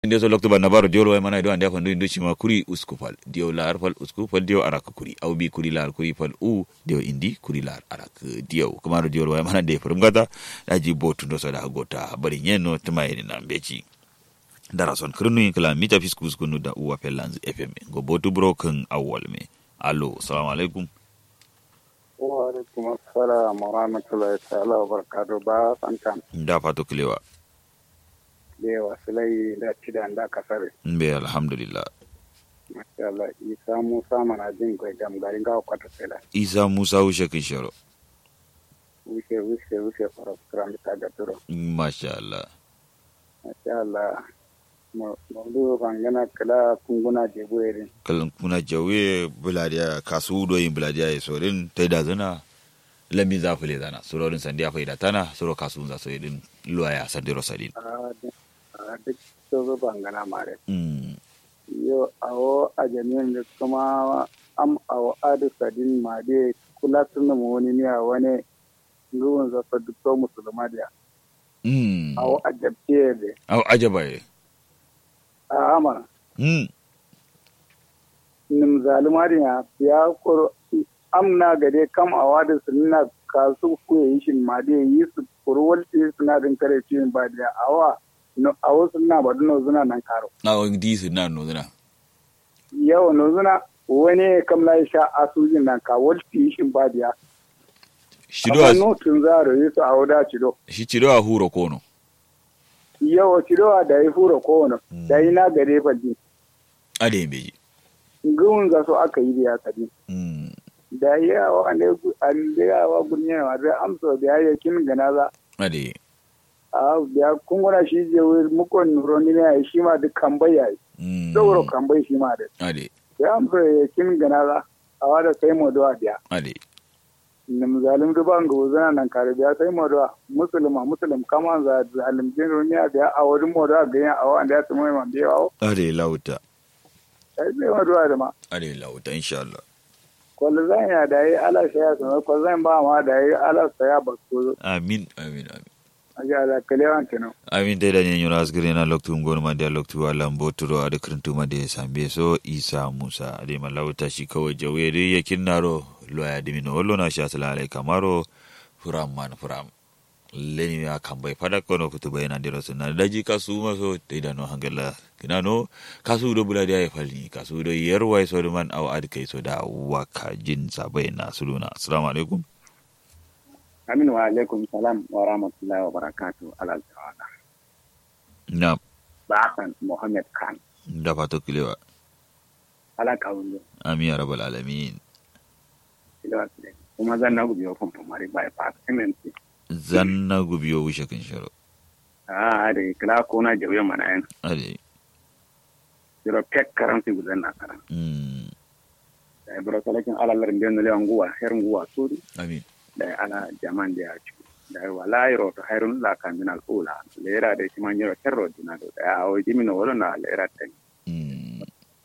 inde so lokto banna baro diol way mana do ande fa ndu cima kuri usku fal diol lar fal usku fal diol arak kuri aw bi kuri lar kuri fal u diol indi kuri lar arak diol kamaro diol way mana de furum gata daji botu ndo so da gota bari nyeno tumayni na beji dara son krinu kala mita fisku usku nu da uwa pelanz fm go botu bro kan awwal me allo assalamu alaikum wa alaikum assalam wa rahmatullahi ta'ala wa barakatuh ba santan da fato kilewa da wasilai da cidan da kasare mbe alhamdulillah masha Allah isa musa mana jin kai gam garin gawa kwata sela isa musa ushe kishoro wuce wuce wuce fara kuran ta ga turo masha Allah masha Allah mawdu bangana kala kunguna je buerin kalan kuna jawe buladiya kasu do yin buladiya ya sorin tai da zana lami za fule zana surorin sandiya faida tana suro kasu za so yidin luwaya sandiro sadin a duk sozo bangana mare mm yo awo a jami'in da kuma am awo adu sadin ma de kula tun mu wani ne a wani ruwan zafa duk to musulma da mm awo a jabtiye de aw ajaba ye a ama mm nim zalumari ya ya koro amna gade kam a wada sunna kasu ku yi shin ma de yi su kurwal ti suna din kare cikin ba da awa no awo sunna ba duno zuna nan karo aw di su na no zana yawa no zuna wani kam la sha asujin nan ka wal ti shin ba da shido amma no tun zaro yi su a wada cido shi cido a huro kono yawa cido da yi fura kowane da yi na gare falli ade beji gun za su aka yi da ya kadi mm da yawa ne da yawa gunya ma da amsa da ya kin gana za ade a da kun gona shi je wai mukon nuroni ne shi ma duk kambai yayi mm sauro kambai shi ma da ade ya amsa ya kin gana za a wada sai mu da dia ade nim zalim du ban go zana nan kare da sai mu da musulma muslim kama za zalim din roniya da a wani mu da ga ya a wanda ya tsamu man biya o ade lauta sai sai mu da ma ade lauta insha Allah kwallo zan ya da yi ala shaya sama kwallo zan ba ma da yi ala saya ba ko amin amin amin a ga da kalewan kenan amin dai da nyenyo asgire na loktu ngonu mande loktu wala mboturo ade krintu mande sambe so isa musa ade malauta shi kawai jawe dai yakin naro loya dimino wallo na sha salale kamaro furam man furam leni ya kambai fada kono kutu bayana diro sunna daji kasu maso dai da no hangala kina no kasu do bula dia fali kasu do yerwai so man aw ad kai so da waka jin sabai na suluna assalamu alaikum amin wa alaikum salam wa rahmatullahi wa barakatuh ala ta'ala na bakan muhammad khan da fato kilewa ala kawulo amin ya rabbal alamin kilewa kile kuma zan na gubi wakon famari by pass mnc zanna gubiyo wishe kan sharo a da kila ko na jawe mana yan ade jiro pek karanti gudan na karan mm da ibro talakin ala larin biyan le nguwa her nguwa suri amin da ala jaman da ya ci da wala yiro to hayrun la kaminal ula lera da shi man yiro kerro dinado da o jimino wala na lera tan mm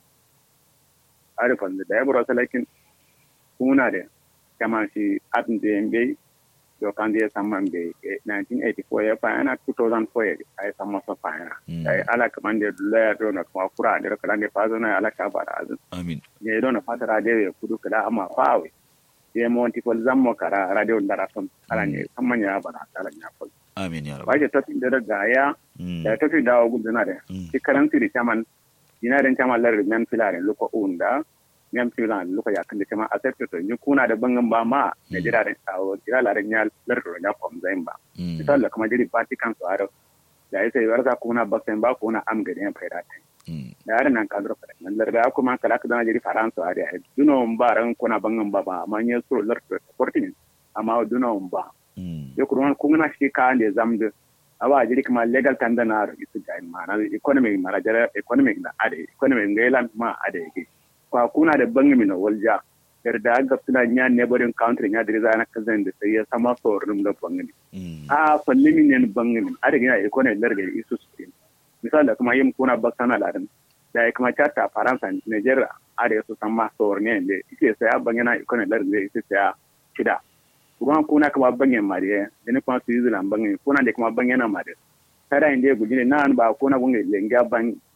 arifan da ya bura salakin kuna da kama shi atin da yan bai do kan da ya samman bai 1984 ya fa yana 2004 ya ai samma sa fa yana ai ala kaman da dula ya do na kuma kura da kala da fa zo na ala ka bara azin amin ya do na fata radio ya kudu kala amma fa we ya mo wanti fol zammo kara radio ndara son ala ne samman ya bara ala nya fol amin ya ba rabbal je tafi da ga ya mm da tafi da gudu na da mm ti karanti di chaman ina den chaman lar men filaren luko unda men filan luko ya kan de chama accept to ni kuna da bangan ba ma da jira da tawo jira la ren yal lar ro nya kom zain ba mm misal da kuma jiri vatican so aro da yake warza kuna baksen ba kuna am gade en faida ta mm da yaran nan kadro fa nan lar da kuma kala ka dana jiri faransa aro ya duno ba ran kuna bangan ba ba amma ne so lar sporting amma duno ba mm yo kurwan kungna shi ka ande zamde awa jiri kuma legal tanda na isu ga mana economic mara jara economic na ade economic ngailan ma ade ke kwa kuna da bangami na walja yar da ga suna nya neighboring country nya diri zana kazan da sai ya sama sorin da bangami mm a fallimi ne bangami ade ga economic larga isu su misali kuma yin kuna baksana ladan da ya kuma chata faransa nigeria ade su sama sorin ne ike sai bangana economic larga ise sai shida kuma kuna kama bangen mare dani kuma su yi zulan bangen kuna da kuma bangen na mare kada inde gujine nan ba ko na gunge lenga ban